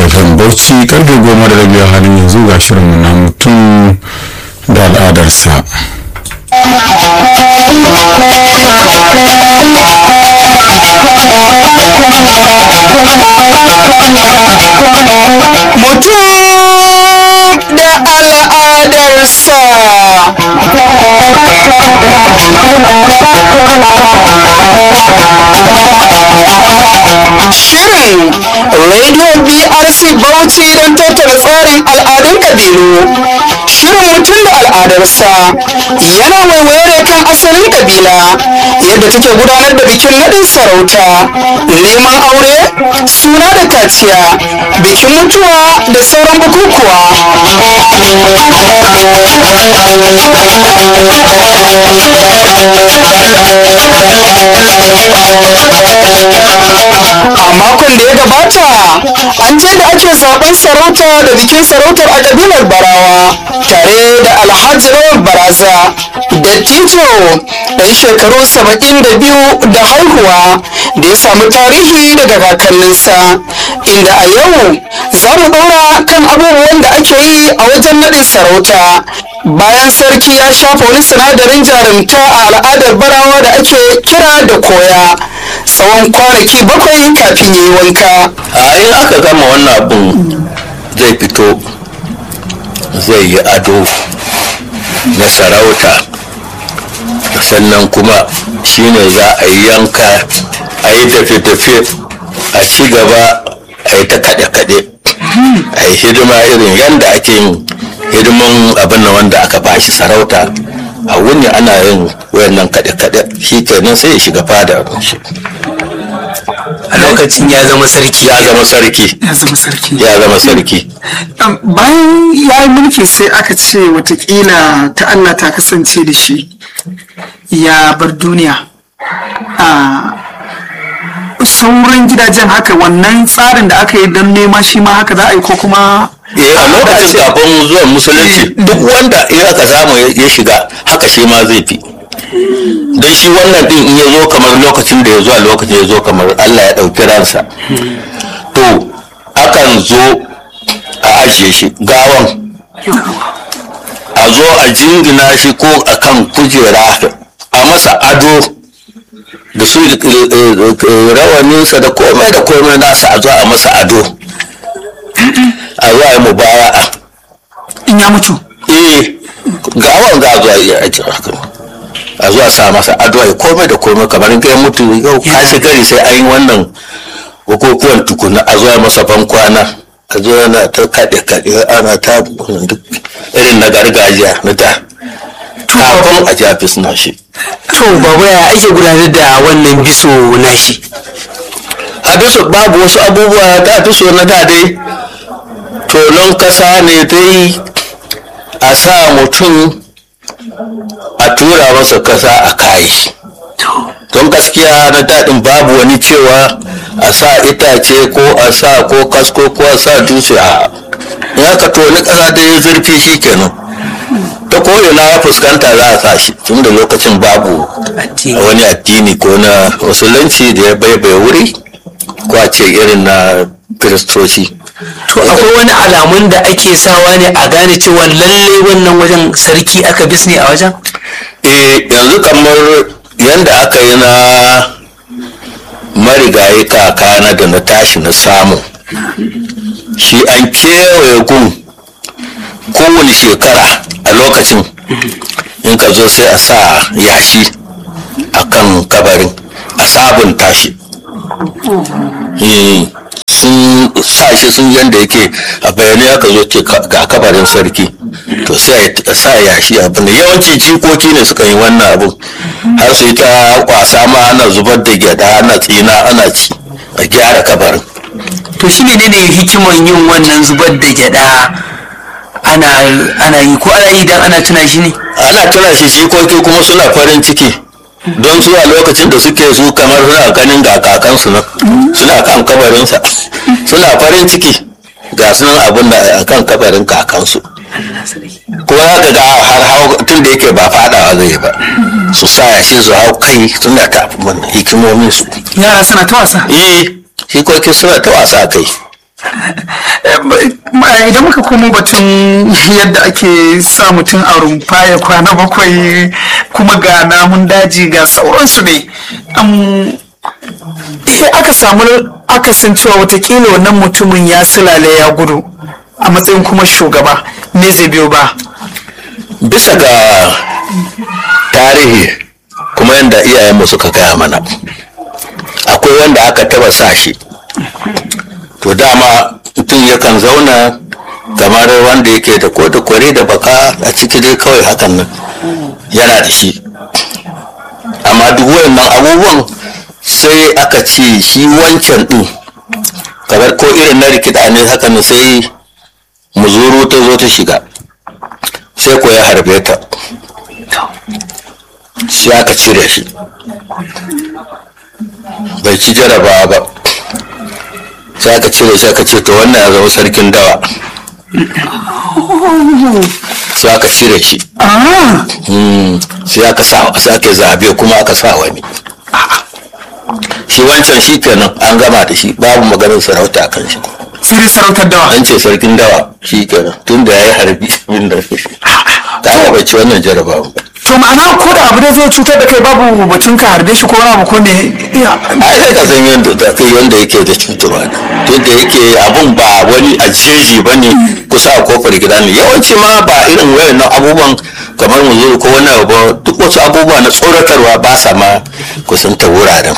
fm bauchi karfe goma da rabi a halin yanzu ga shirinmu na mutum da al'adarsa mutum da al'adarsa shirin radio brc bauchi don tattara tsarin al'adun kabilu shirin mutum da al'adarsa yana waiwaye kan asalin kabila yadda take gudanar da bikin naɗin sarauta neman aure suna da kaciya bikin mutuwa da sauran bukukuwa a makon da ya gabata an je da ake zaben sarauta da bikin sarautar a kabilar barawa tare da alhaji rawar baraza dattijo ɗan shekaru saba'in da biyu da haihuwa da ya samu tarihi daga kakanninsa inda a yau za mu ɗora kan abubuwan da ake yi a wajen naɗin sarauta bayan sarki ya shafa wani sinadarin jarumta a al'adar barawa da ake kira da koya tsawon kwanaki bakwai kafin ya yi wanka a in aka gama wannan abun zai fito zai yi ado na sarauta sannan kuma shine za a yi yanka a yi tafe-tafe a ci gaba a yi ta kaɗe-kaɗe a yi hidima irin yadda ake yin hidiman abin da wanda aka bashi sarauta a wuni ana yin wayannan kaɗe-kaɗe shi kenan sai ya shiga fada shi a lokacin ya zama sarki ya zama sarki ya zama sarki ya zama sarki Um, bayan ya yi mulki sai aka ce watakila ta Allah ta kasance da shi ya bar duniya a sauran gidajen haka wannan tsarin da aka yi don nema shi ma haka za a yi ko kuma Eh, a lokacin kafin zuwan musulunci duk wanda in aka samu ya- ya shiga haka shi ma zai fi don shi wannan din in ya zo kamar lokacin da ya zo a lokacin ya zo kamar Allah ya ɗauki ransa to akan zo a ajiye shi gawan a zo a jingina shi ko a kan kujera a masa ado da su eh, eh, rawaninsa da komai da komai nasa a zo a masa ado a zo a yi mubaya'a in ya mutu eh gawan za a zo a yi aiki haka a zo a sa masa ado ya komai da komai kamar in kai mutu yau kashi gari sai an yi wannan bukukuwan tukuna a zo a masa ban kwana a zo ana ta kaɗe kaɗe ana ta duk irin na gargajiya na da kafin a jafi suna shi to baba ya ake gudanar da wannan biso nashi a bisa babu wasu abubuwa ta fi so na da dai tonon kasa ne dai a sa mutum a tura masa kasa a kayi don gaskiya na daɗin babu wani cewa a sa itace ko a sa ko kasko ko a sa dutse a in aka toni kasa da ya zurfi shi kenan ta ko'ina ya fuskanta za a sa shi tun da lokacin babu Addini. wani addini ko na musulunci da ya baibai wuri ko a ce irin na kiristoci to akwai wani alamun da ake sawa ne a gane cewa lalle wannan wajen sarki aka bisne a wajen eh yanzu kamar yadda aka yi na marigayi kakana da na tashi na samu shi an kewaye gun kowane shekara a lokacin in ka zo sai a sa yashi a kan kabarin a sabunta shi Eh, sun sa shi sun yanda yake a bayani aka zo ce ka- ga kabarin sarki to sai a sa yashi abin da yawanci jikoki ne suka yi wannan abin har su yi ta kwasa ma ana zubar da gyada ana tsina ana ci a gyara kabarin to shi menene hikiman yin wannan zubar da gyada ana ana yi ko ana yi dan ana tuna shi ne ana tuna shi jikoki kuma suna farin ciki don su a lokacin da suke su kamar suna ganin ga kakansu nan suna kan kabarinsa suna farin ciki ga sunan abin da a kan kabarin kakansu kuma za ka ga har hau tun da yake ba fadawa zai ba su sa shi su hau kai suna ta abin hikimomin su yara suna ta wasa eh jikoki suna ta wasa kai eh, idan muka komo batun yadda ake sa mutum a rumfa ya kwana bakwai kuma ga namun daji ga sauransu ne um, sai aka samu akasin cewa watakila wannan mutumin ya silale ya gudu a matsayin kuma shugaba me zai biyo ba bisa ga tarihi kuma yadda iyayenmu suka gaya mana akwai wanda aka taba sa shi to dama mutum yakan zauna kamar wanda yake da ko da kware da baka a ciki dai kawai hakan nan yana da shi amma duk wayannan abubuwan sai aka ce shi wancan din kamar ko irin na rikida ne hakan nan sai muzuru ta zo ta shiga sai ko ya harbe ta sai aka cire shi bai ci jarabawa ba sai aka cire shi aka ce to wannan ya zama sarkin dawa sai aka cire shi ah Mm, sai aka sa sai aka zabe kuma aka sa wani shi wancan shi kenan an gama da shi babu maganin sarauta kan shi sai dai sarautar dawa an ce sarkin dawa shi kenan tun da ya yi harbi abin da ta ga bai ci wannan jarabawa ba to ma'ana ko da abu da zai cutar da kai babu batun ka harbe shi ko wani abu ko me iya ai sai ka san yadda da kai wanda yake da cutarwa tun da yake abun ba wani a jeji ba ne kusa a kofar gida ne yawanci ma ba irin wayannan abubuwan kamar mu zo ko wani abu ba, duk wasu abubuwa na tsoratarwa ba sa ma kusanta wuraren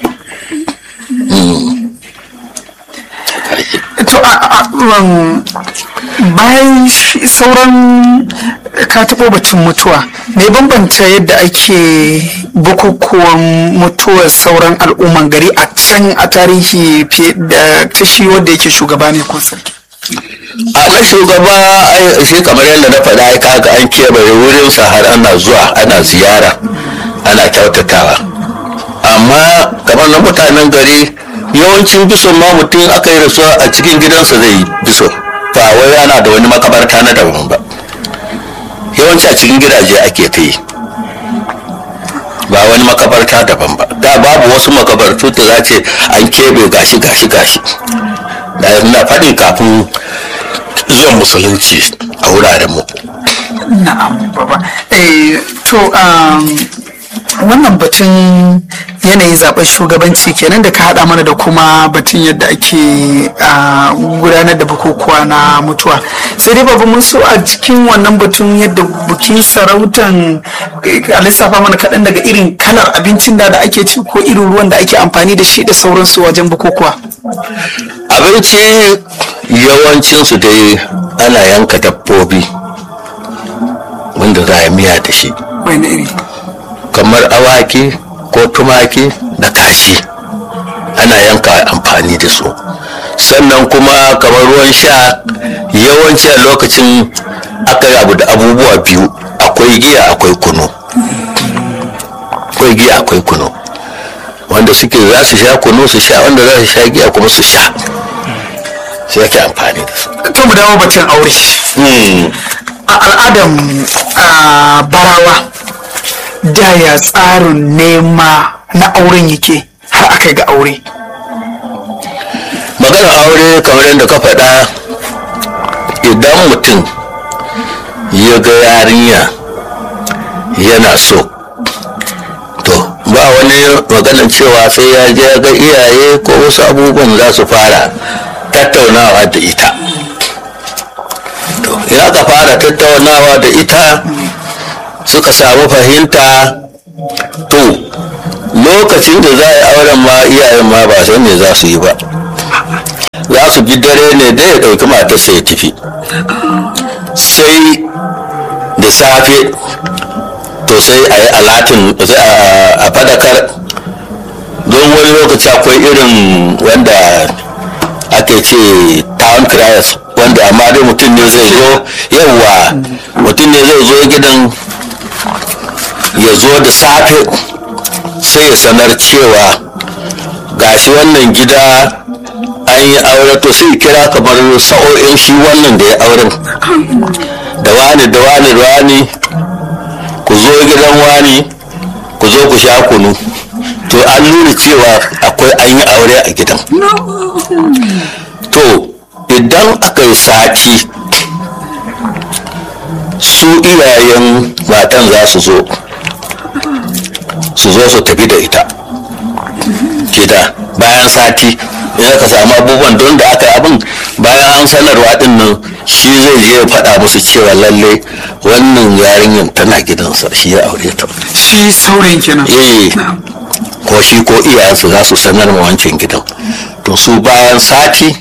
to a a- um, bayan shi- sauran ka taɓo batun mutuwa me bambanta yadda ake bukukuwan mutuwar sauran al'umman gari a can a tarihi fiye da ta shi wanda yake shugaba ne ko sarki a na shugaba ai shi kamar yadda na faɗa ai kaga an keɓe wurin sa har ana zuwa ana ziyara ana kyautatawa amma kamar na mutanen gari yawancin bison ma mutum aka yi rasuwa a cikin gidansa zai yi bison ba wai ana da wani makabarta na daban ba yawanci a cikin gidaje ake ta yi ba wani makabarta daban ba da babu wasu makabartu da za ce an keɓe gashi gashi gashi da na faɗi kafin zuwan musulunci a wuraren mu na'am baba eh to um, wannan batun yanayin zaben shugabanci kenan da ka haɗa mana da kuma batun yadda ake ah, gudanar da bukukuwa na mutuwa sai dai babu mun so a cikin wannan batun yadda bukin sarautan eh, a lissafa mana kaɗan daga irin kalar abincin da da ake ci ko irin ruwan da ake amfani da shi da sauransu wajen bukukuwa abinci yawancinsu dai ana yanka dabbobi wanda za a miya da shi wani iri kamar awaki ko tumaki da kashi ana yanka amfani da su sannan kuma kamar ruwan sha yawanci a lokacin aka yi abu da abubuwa biyu akwai giya akwai kunu akwai giya akwai kunu wanda suke za su sha kunu su sha wanda za su sha giya kuma su sha sai ake amfani da su to mu dawo batun aure Hmm. a al'adan a barawa da ya tsarin nema na auren yake har aka yi ga aure maganar aure kamar yadda ka faɗa idan mutum ya ga yarinya yana so to ba wani maganar cewa sai ya je ya ga iyaye ko wasu abubuwan za su fara tattaunawa da ita to ya ka fara tattaunawa da ita suka samu fahimta to lokacin da za a yi auren ma iyayen ma ba san me za su yi ba za su ji dare ne da ya ɗauki matarsa ya tafi sai da safe to sai a yi alatin sai a- a fadakar don wani lokaci akwai irin wanda ake ce town criers wanda amma dai mutum ne zai zo yawwa mutum ne zai zo gidan ya zo da safe sai ya sanar cewa gashi wannan gida an yi aure to sai kira kamar sa'o'in shi wannan da ya auren da wani da wani da wani ku zo gidan wani ku zo ku sha kunu to an nuna cewa akwai an yi aure a gidan to idan aka yi sati su iyayen matan za su zo su zo su tafi da ita gida bayan sati in aka samu abubuwan don da aka yi abin bayan an sanarwa din nan shi zai je ya faɗa musu cewa lalle wannan yarinyar tana gidansa shi ya aure ta shi saurayin kenan eh ko shi ko iyayensu za su sanar ma wancan gidan to su bayan sati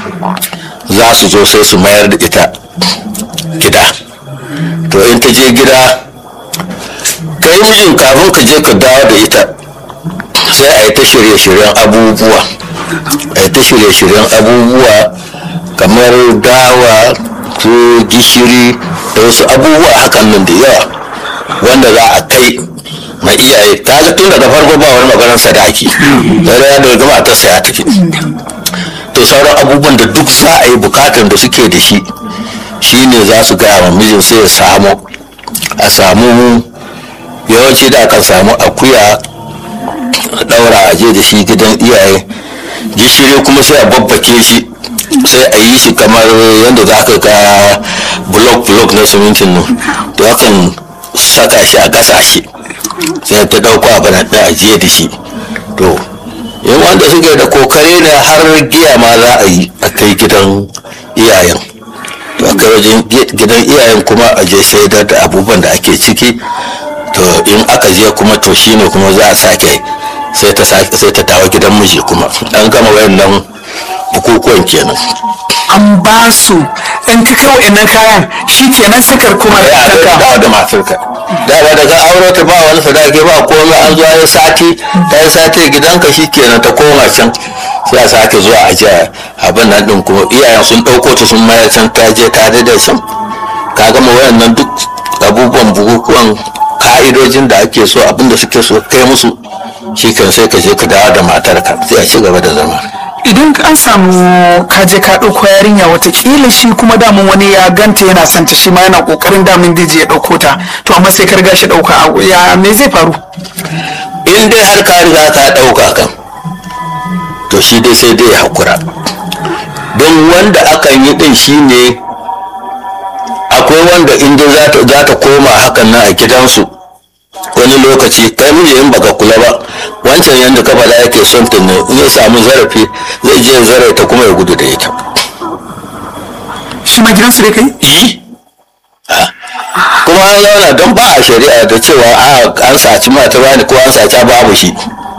za su zo sai su mayar da ita gida to in ta je gida kai mijin kafin ka je ka dawo da ita sai a yi ta shirye-shiryen abubuwa a yi ta shirye-shiryen abubuwa kamar dawa su gishiri da wasu abubuwa hakan nan da yawa wanda za a kai mai iyaye kaga tun daga farko ba wani maganar sadaki sai ya daga matarsa ya tafi to sauran abubuwan da duk za a yi bukatan da suke da shi shine za su gaya wa mijin sai ya samu a samu yawanci da aka samu akuya a daura a je da shi gidan iyaye gishiri kuma sai a babbake shi sai a yi shi kamar yadda za ka ga blok-blok na simintin nan to akan saka shi a gasa shi sai ta dauko abin da ajiye da shi to in wanda suke da kokare ne har giya ma za a yi a kai gidan iyayen to a kai wajen gidan iyayen kuma a je sai da abubuwan da ake ciki to in aka je kuma to shine kuma za a sake sai ta sai ta dawo gidan miji kuma an gama wayannan bukukuwan kenan an ba su in ka kai wa'annan kayan shi kenan sakar kuma da ya taka dawo da matarka dama daga aure ta ba wani sadaki ba komai an zuwa ya sati ta yi sati gidanka shi kenan ta koma can sai a sake zuwa a jiya abin nan din kuma iyayen sun ɗauko ta sun mayar can ta je ta daidai can ka gama wayannan duk abubuwan bukukuwan ka'idojin da ake so abin da suke so kai musu shi kan sai ka je ka dawo da matarka sai a ci gaba da zama idan an samu kaje ka ɗauko yarinya watakila shi kuma damun wani ya ganta yana son ta shi ma yana ƙoƙarin damun daji ya ɗauko ta to amma sai ka riga shi ɗauka a- ya me zai faru in dai har ka riga ka ɗauka kan to shi dai sai dai ya haƙura don wanda akan yi ɗin shi ne akwai wanda in dai za ta- za ta koma hakan nan a gidansu wani lokaci kai miji in baka kula ba wancan yadda ka faɗa yake son ta ne in ya samu zarafi zai je ya zare ta kuma ya gudu da ita shi ma gidansu dai kai yi kuma an zauna don ba a shari'a da cewa a an saci mata bani ko an saci babu shi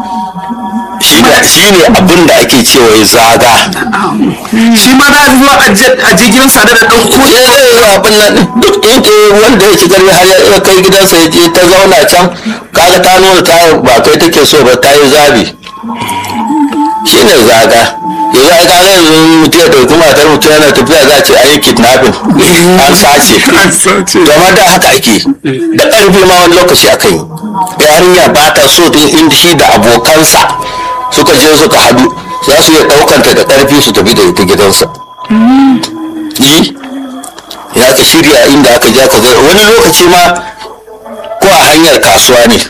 shi ne shi ne abin da ake cewa ya zaga shi ma na zuwa a je a je gidansa da da ɗauko ya zai yi abin nan ɗin. duk in ke wanda ya ci gari har ya kai gidansa ya je ta zauna can kaga ta nuna ta ba kai take so ba ta yi zabi shi ne zaga yanzu ai kaga yanzu mutum ya ɗauki matar mutum yana tafiya za a ce an yi kidnapping an sace gama da haka ake da ƙarfi ma wani lokaci aka yi yarinya ba ta so din inda shi da abokansa suka je suka hadu za su iya ɗaukanta da ƙarfi su tafi da ita gidansa yi ya ka shirya inda aka ja ka zai wani lokaci ma ko a hanyar kasuwa ne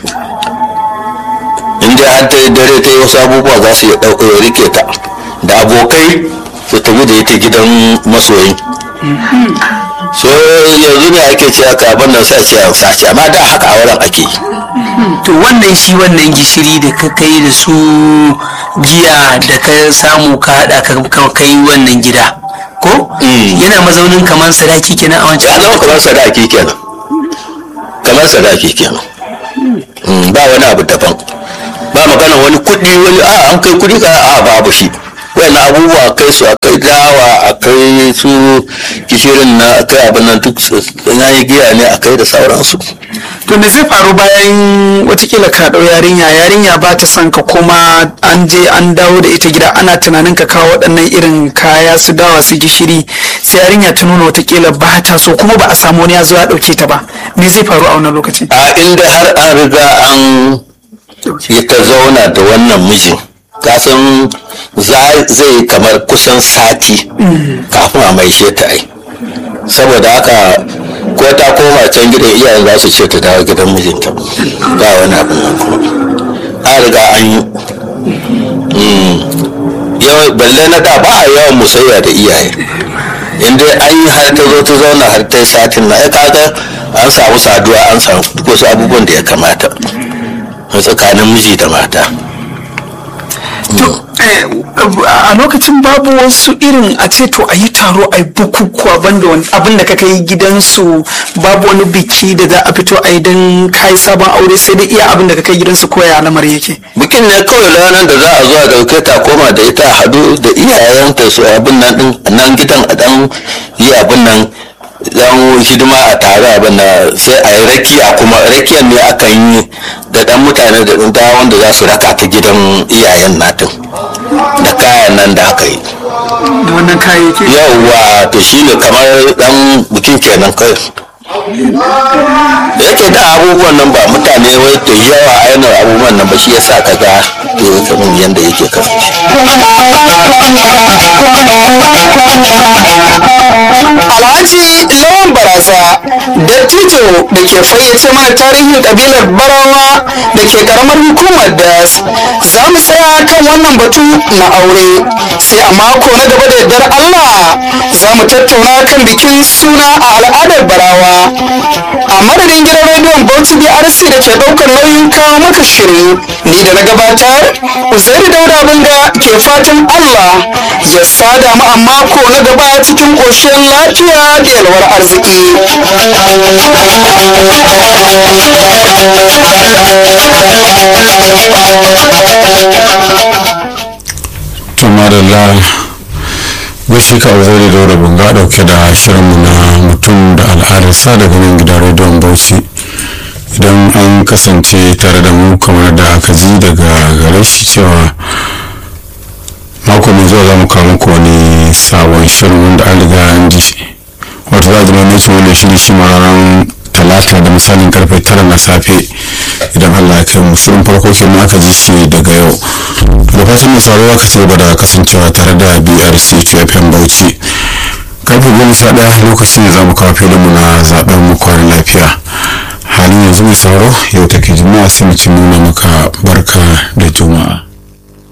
inda har ta yi dare ta yi wasu abubuwa za su iya ɗauka ya rike ta da abokai su tafi da ita gidan masoyi so yanzu ne ake ce aka abin nan sai a ce an sace amma da haka a wurin ake yi to wannan shi wannan gishiri da ka kai da su giya da ka samu ka haɗa ka ka kai wannan gida ko Mm. yana mazaunin kamar sadaki kenan a ya wancan zama kamar sadaki kenan kamar sadaki kenan Mm, ba wani abu daban ba magana wani kuɗi wani a an kai kuɗi ka a babu shi wani abubuwa kai su a kai dawa a kai su gishirin na a kai abin nan duk na yi giya ne a kai da sauransu to me zai faru bayan watakila ka ɗau yarinya yarinya ba ta son ka kuma an je an dawo da ita gida ana tunanin ka kawo waɗannan irin kaya su dawa su gishiri sai yarinya ta nuna watakila ba ta so kuma ba a samu wani ya zo ya ɗauke ta ba me zai faru a wannan lokaci a inda har an riga an yi ta zauna da wannan mijin kasan za- zai kamar kusan sati kafin a maishe ta ai saboda haka ko ta koma can gidan iyayen za su ce ta dawo gidan mijinta ba wani abin nan kuma an riga an yi Mm. yawan balle na da ba a yawan musayya da iyaye inda an yi har ta zo ta zauna har ta yi satin na ya kaga an samu saduwa an samu duk wasu abubuwan da ya kamata a tsakanin miji da mata Eh, a lokacin babu wasu irin a ce to a yi taro a yi bukukuwa banda wani abin da kaka yi gidansu babu wani biki da za a fito a yi don kayi sabon aure sai dai iya abin da kaka yi gidansu koya lamar yake bikin ne kawai ranar da za a zo a dauke ta koma da ita a hadu da iyayenta su abin nan din nan gidan a dan yi abin nan dan hidima a tare abin nan sai a yi rakiya kuma rakiyan ne akan yi da dan mutane da dan wanda za su raka ta gidan iyayen natin da kayan nan da aka yi da wannan kayayyaki yauwa to shi ne kamar dan bikin kenan kai da yake da abubuwan nan ba mutane wai da yawa ainihin abubuwan nan ba shi yasa ka ga to kamar yadda yake kasance Alhaji Lawan Baraza dattijo da ke fayyace mana tarihin kabilar Barawa da ke karamar hukumar das za mu tsaya kan wannan batu na aure sai a mako na gaba da yardar Allah za mu tattauna kan bikin suna a al'adar Barawa a madadin gidan rediyon Bauchi BRC da ke ɗaukar nauyin kawo maka shiri ni da na gabatar Uzairu Dauda Bunga ke fatan Allah ya sada mu a mako na gaba cikin ƙoshin lafiya da yalwar arziki. to madalla gashi ka zai da wura bunga dauke da shirinmu na mutum da al'adarsa daga nan gidan rediyon bauchi idan an kasance tare da mu kamar da aka ji daga gare shi cewa mako mai zuwa za mu kawo muku wani sabon shirin wanda an riga an ji shi wato za a zama mai wannan shiri shi ma ranar talata da misalin karfe tara na safe idan allah ya kai mu shirin farko kenan aka ji shi daga yau da fatan mai sauraro ka ci gaba da kasancewa tare da brc fm bauchi karfe goma sha ɗaya lokacin da za mu kawo filinmu na zaɓen mu kwanan lafiya halin yanzu mai sauraro yau take juma'a sai mu ci nuna maka barka da juma'a